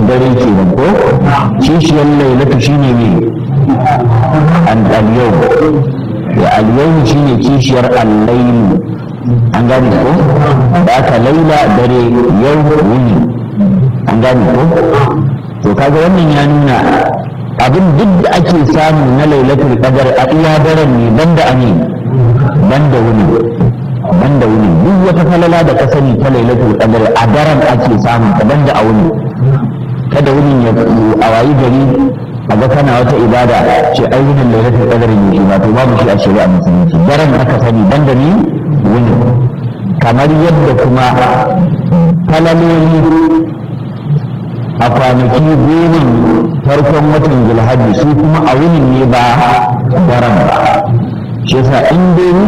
dare kenan ko kishiyar lailatu shine ne an al-yawm ya al-yawm shine kishiyar al-layl an gane ko da aka laila dare yau wuni an gane ko to kaga wannan ya nuna abin duk da ake samu na lailatul qadar a iya daren ne banda amin banda wuni banda wuni duk wata falala da ka sani ta lailatul qadar a daren ake samu ta banda a wuni kada wuni ya a wayi gari a ga kana wata ibada ce ai wunin lailatul qadar ne ba to babu shi a shari'a musulunci daren aka sani banda ni wuni kamar yadda kuma falaloli a kwanaki goma farkon watan zulhajji su kuma a wunin ne ba daren ba shi yasa in dai